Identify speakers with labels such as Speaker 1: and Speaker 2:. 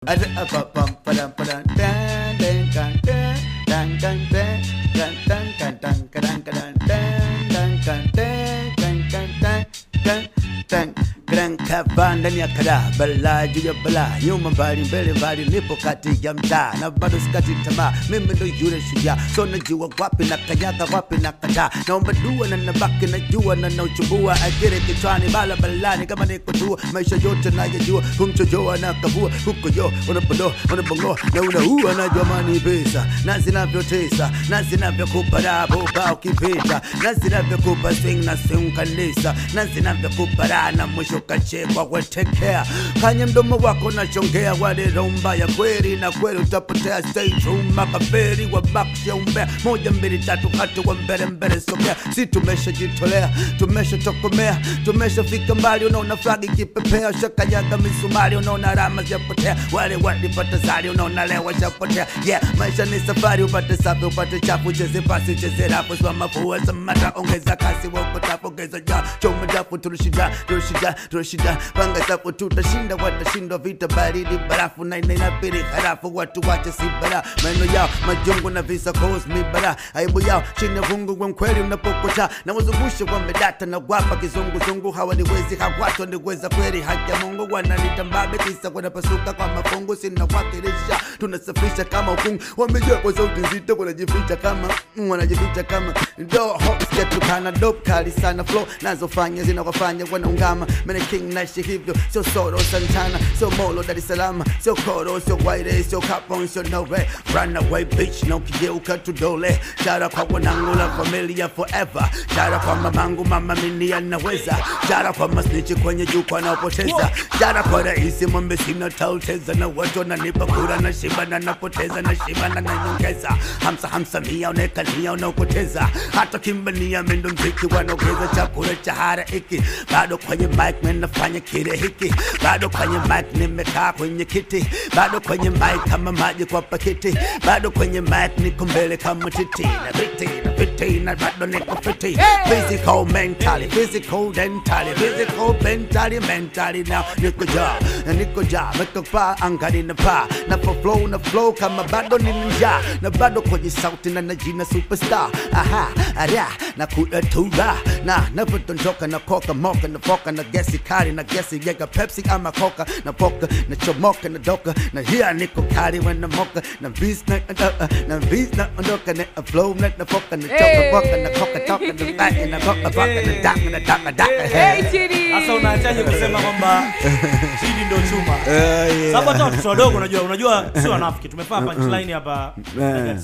Speaker 1: Kava ndani ya kadaa, balaa juu ya balaa, nyuma mbali, mbele mbali, nipo kati ya mtaa na bado sikati tamaa. Mimi ndo yule shujaa, so najua wapi na kanyaga, wapi na kataa. Naomba dua na nabaki najua na nauchumbua, ajiri kichwani, bala balani kama niko tua, maisha yote nayajua, kumchojoa na kavua, huko yo unapodo unabongoa na unaua, najua mani pesa na zinavyotesa na zinavyokupa raha boba ukipita na zinavyokupa swing na swing kanisa na zinavyokupa raha na mwisho kachekwa wetekea kanye mdomo wako nachongea wale romba ya kweli na kweli utapotea stay true makaferi wa bakshia umbea moja mbili tatu hatu wa mbele mbele sogea si tumeshajitolea tumeshatokomea tumeshafika mbali unaona flagi kipepea shakanyaga misumari unaona alama zapotea wale walipata zari unaona leo washapotea yeah maisha ni safari upate safi upate chafu cheze pasi cheze rafu swama fua samata ongeza kasi wapotafu ongeza ja choma dafu tulishinda tulishinda tulishinda panga safu tutashinda watashindwa vita baridi barafu na ina inabidi harafu watu wache si bara maneno yao majungu na visa cause mi bara aibu yao chini ya vungu kwa mkweli unapokota na wazungushe wamedata na wapa kizunguzungu hawaniwezi hawatu niweza kweli haki ya Mungu wananitambabe kisa wanapasuka kwa mafungu sina wakilisha tunasafisha kama ukungu wamejua kwa sauti nzito wanajificha kama mm, wanajificha kama do hops ketukana dope kali sana flow nazofanya zinawafanya wanaungama mene king naishi hivyo sio soro santana sio molo dar es salaam sio koro sio waire sio kapon sio nowe run away bitch na ukigeuka tudole shara kwa wanangu la familia forever shara kwa mamangu mama mini anaweza shara kwa masnichi kwenye jukwaa naopoteza shara kwa rahisi mwambe sina tauteza na watu wananipa kura na shiba na napoteza na shiba na nanyongeza hamsa hamsa mia unekania unaopoteza hata kimbania mendo mziki wanaongeza chakula cha hara iki bado kwenye mic man nafanya kile hiki bado kwenye mic nimekaa kwenye kiti bado kwenye mic kama maji kwa pakiti bado kwenye mic niko mbele kama titi na viti na viti na bado niko fiti physical mentally physical dentally physical mentally mentally now niko ja na niko ja niko pa angani na pa na po flow na flow kama bado ni ninja na bado kwenye sauti na najina superstar aha ara na kula tura na napotondoka na koka moka na foka na gesi kali na gesi yega pepsi ama coca na poka na chomoka na doka na hia niko kali when na moka na beast na uh, na beast na ondoka na flow na na foka na choka boka na koka toka na back na koka boka na daka na daka daka
Speaker 2: Hey, Chidi.
Speaker 3: Sasa unaachaje kusema kwamba Chidi ndo chuma? Sababu hata watoto wadogo unajua, unajua sio wanafiki. Tumefaa punchline hapa